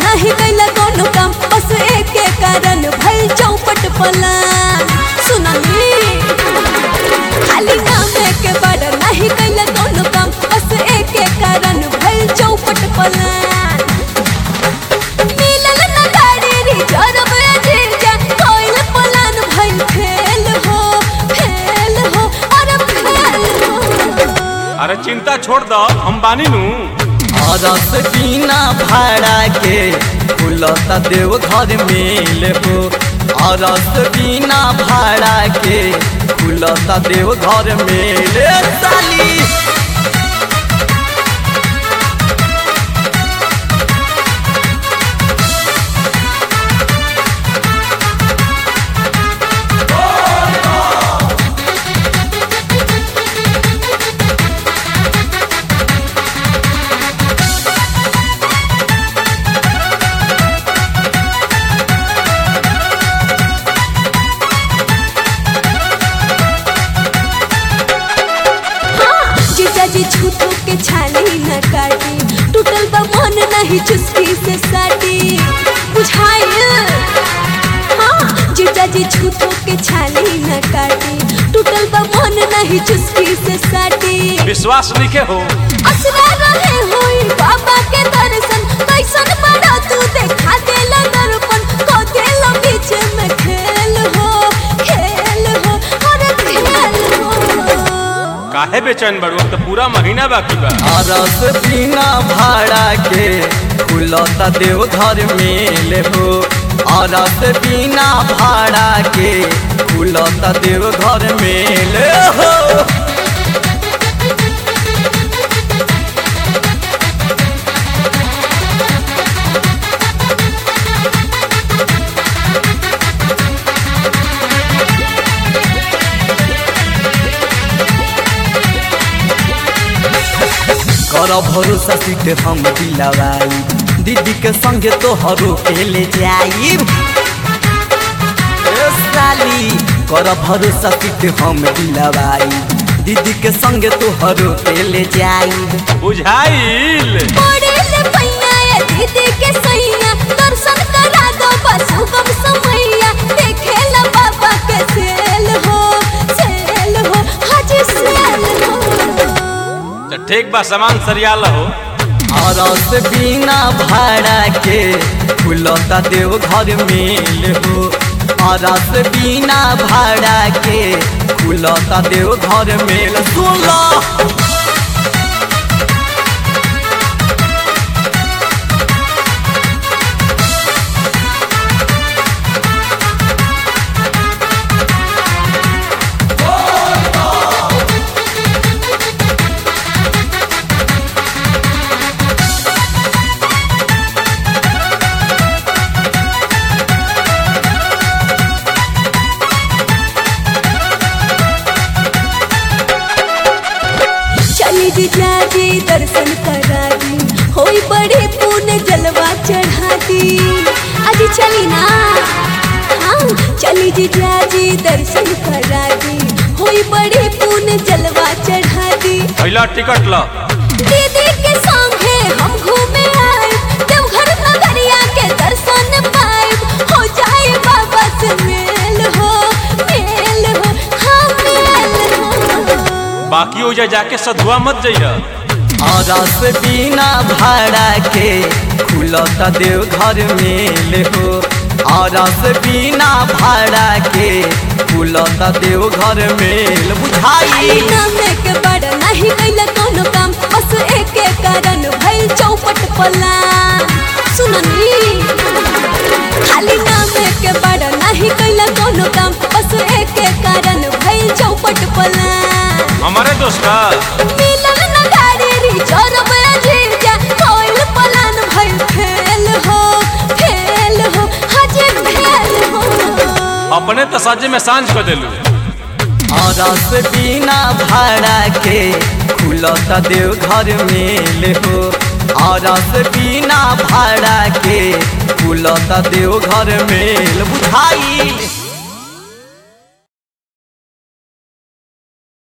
नहीं कैला कोनो काम बस एके कारण भइल चौपट पलान सुननी खाली नाम के बड़ नहीं कैला कोनो काम बस एके कारण भइल चौपट पलान मिलल न गाड़ी रिजर्व एजेंट कोइल पलान भइल फेल हो फेल हो अरे फेल हो अरे चिंता छोड़ दो हम बानी नू रस बिना भाड़ा के खुलता देव घर मेल हो रस बिना भाड़ा के खुलता देव घर मेल साली जीजा जी झूठो के छाली न काटी टूटल बा मन नहीं चुस्की से साटी बुझाइल हाँ जीजा जी झूठो के छाली न काटी टूटल बा मन नहीं चुस्की से साटी विश्वास लिखे हो असरा रहे होई बाबा के दर्शन कैसन बड़ा तू देखा देला दर्पण को देला बीच में खेल हो खेल हो अरे खेल हो काहे बेचैन बड़ू अब तो पूरा महीना बाकी बा रस बिना भाड़ा के खुलता देव घर मेल हो रस बिना भाड़ा के खुलता देव घर मेल हो कर भरोसा सीट हम दिलवाई दीदी के संगे तोहरो के ले जाई साली कर भरोसा सीट हम दिलवाई दीदी के संगे तोहरो के ले जाई बुझाइल पड़ेले पैया ये दीदी के सैया दर्शन करा दो बस हुकम समैया देखेला बाबा के सेल हो सेल हो हाजी सेल हो तो ठीक बा सामान सरियाल हो रस बिना भाड़ा के खुलता देव घर मेल हो रस बिना भाड़ा के खुलता देव घर मेल सुन लो चली जी जाजी दर्शन करा दी होई बड़े पुण्य जलवा चढ़ा दी अजी चली ना हाँ चली जी जाजी दर्शन करा दी होई बड़े पुण्य जलवा चढ़ा दी पहला टिकट लो दीदी के संगे हम घूमे आए देवघर नगरिया के दर्शन पाए हो जाए बाबा से मेल हो मेल हो हाँ मेल हो बाकी हो जाए जाके सधुआ मत जइह रस बिना भाड़ा के खुलता देव घर मेल हो रस बिना भाड़ा के खुलता देव घर मेल बुझाई नामे के बड़ नहीं कैला कोनो काम बस एके कारण भइल चौपट पलान सुननी खाली नामे के बड़ नहीं कैला कोनो काम बस एके कारण भइल चौपट पलान हमारे दोस्त का मिलल न गाड़ी रिजर्व एजेंट कोइल पलान भइल फेल हो फेल हो हाजे फेल हो अपने तो साजे में सांझ कर दिलू रस बिना भाड़ा के खुलता देव घर मेल हो रस बिना भाड़ा के खुलता देव घर मेल बुझाई